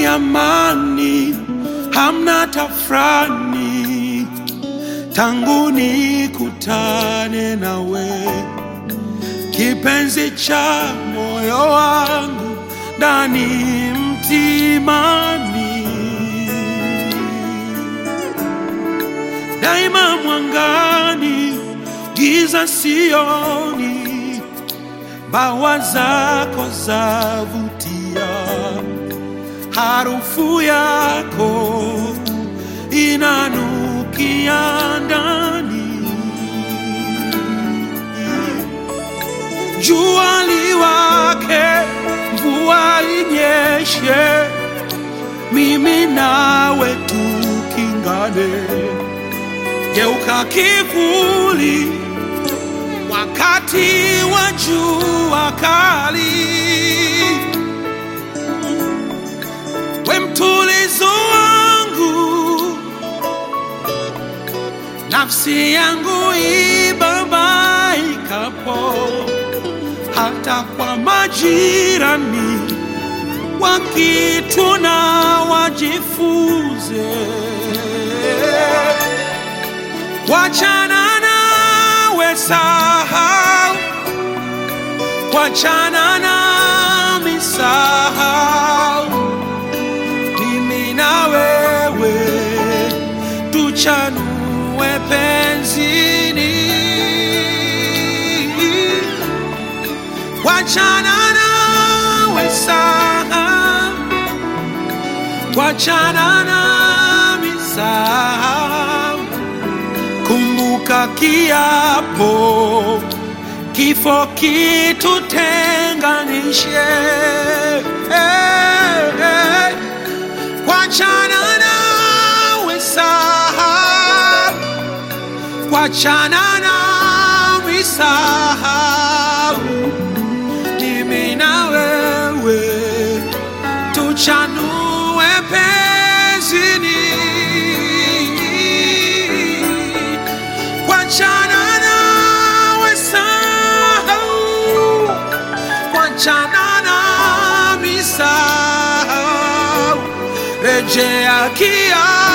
amani, hamna tafrani, tangu nikutane nawe, kipenzi cha moyo wangu ndani mtimani, daima mwangani, giza sioni, bawa zako zavutia, harufu yako inanukia ndani, jua liwake, mvua inyeshe, mimi nawe tukingane, geuka kivuli wakati wa jua kali, we mtulizo wangu, nafsi yangu ibabaikapo, hata kwa majirani wakituna wajifunze wachana nawe sahau, wachana nami sahau, mimi na wewe tuchanue penzini, wachana nawe sahau, wachana nami sahau kumbuka kiapo, kifo kitutenganishe. Eh, eh. Wachana nawe sahau, wachana nami sahau, mimi na wewe tuchanue penzini wachana nawe sahau, wachana nami sahau, rejea kia